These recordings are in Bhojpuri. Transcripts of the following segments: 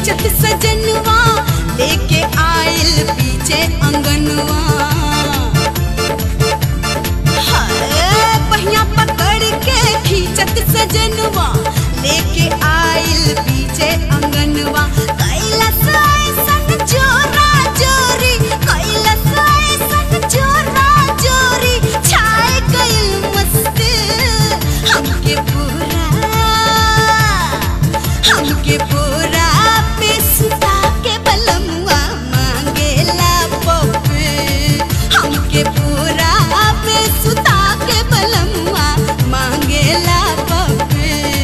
खींचत सजनवा लेके आइल पीछे अंगनवा हाय, पहिया पकड़ के खींचत सजनवा लेके आइल पीछे अंगनवा कैलस ऐसन जोरा जोरी कैलस ऐसन जोरा जोरी छाए गइल मस्त हमके पूरा हमके पूरा पे सुता के बलमुआ मांगेला पप्पे हमके पूरा पे सुता के बलमुआ मांगेला पप्पे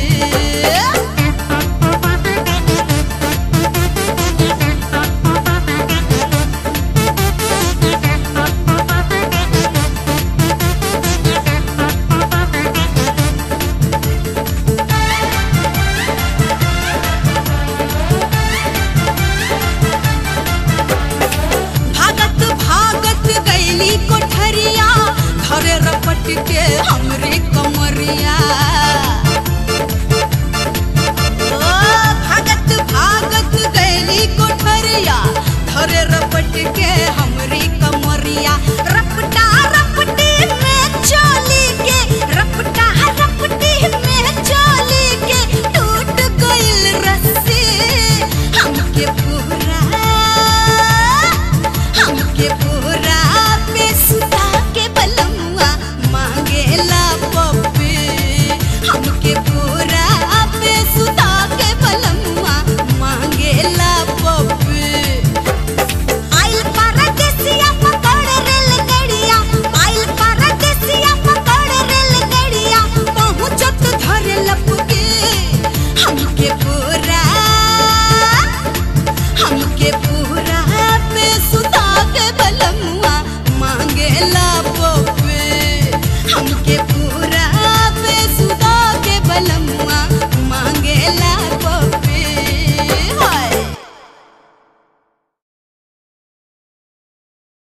भागत भागत गैली कोठरिया धरे रपट के हमरे कमरिया ओ भागत भागत गैली कोठरिया धरे रपट